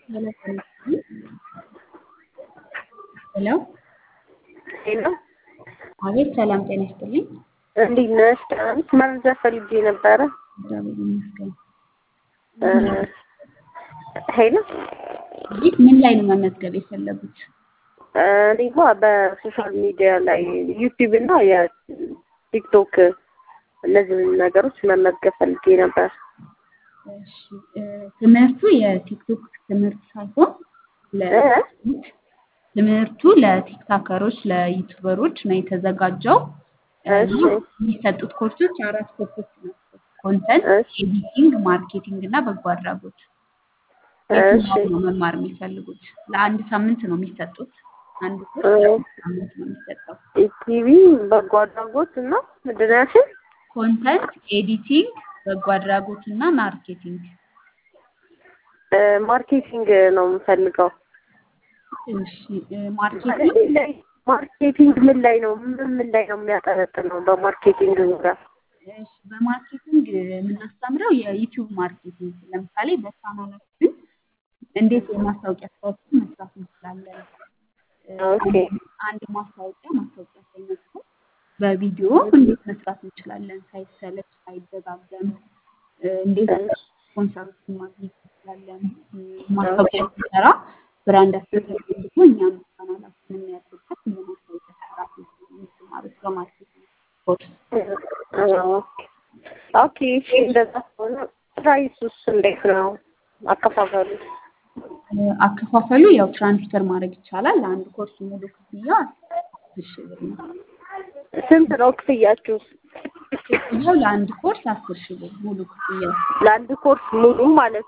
ሄሎ ሄሎ አቤት፣ ሰላም ጤና ይስጥልኝ። እንዴት ነሽ? ደህና ነሽ? መረጃ ፈልጌ ነበረ። እግዚአብሔር ይመስገን። ሄሎ አቤት፣ ምን ላይ ነው መመዝገብ የፈለጉት? እኔማ በሶሻል ሚዲያ ላይ ዩቲዩብ እና የቲክቶክ እነዚህ ነገሮች መመዝገብ ፈልጌ ነበር። እሺ፣ ትምህርቱ የቲክቶክ ትምህርት ሳይሆን ለ- ትምህርቱ ለቲክታከሮች ለዩቱበሮች ነው የተዘጋጀው። እሺ የሚሰጡት ኮርሶች አራት ኮርሶች ናቸው። ኮንተንት፣ እሺ ኤዲቲንግ፣ ማርኬቲንግ እና በጎ አድራጎት። እሺ የትኛውን ነው መማር የሚፈልጉት? ለአንድ ሳምንት ነው የሚሰጡት። አንድ ኮርስ እ- ለአንድ ሳምንት ነው የሚሰጠው። ኢቲቪ በጎ አድራጎት እና ምንድን ነው ያልሽኝ? ኮንተንት፣ ኤዲቲንግ፣ በጎ አድራጎት እና ማርኬቲንግ። እ፣ ማርኬቲንግ ነው የምፈልገው። እሺ እ፣ ማርኬቲንግ ምን ላይ ማርኬቲንግ ምን ላይ ነው ምን ምን ላይ ነው የሚያጠነጥነው? በማርኬቲንግ ዙሪያ እሺ፣ በማርኬቲንግ የምናስተምረው የዩቲዩብ ማርኬቲንግ ለምሳሌ በቻናላችን እንዴት የማስታወቂያ ስራዎችን መስራት እንችላለን። እ፣ ኦኬ አንድ ማስታወቂያ ማስታወቂያ ሳይመስል በቪዲዮ እንዴት መስራት እንችላለን ሳይሰለች ሳይደጋገም እ፣ እንዴት ስፖንሰሮችን ማግኘት እንችላለን። እ፣ ማስታወቂያ ሲሰራ ብራንዳችን ተፈልጎ እኛም ቻናላችን የሚያድግበት የማስታወቂያ ስራ የምትማሩት በማርኬቲንግ ኮርስ ኦኬ እሺ፣ እንደዛ ከሆነ ፕራይሱስ እንዴት ነው አከፋፈሉ? እ፣ አከፋፈሉ ያው ትራንስፈር ማድረግ ይቻላል። ለአንድ ኮርስ ሙሉ ክፍያ አስር ሺህ ብር ነው። ስንት ነው ክፍያችሁ? ክፍያው ለአንድ ኮርስ አስር ሺህ ብር ሙሉ ክፍያው። ለአንድ ኮርስ ሙሉ ማለት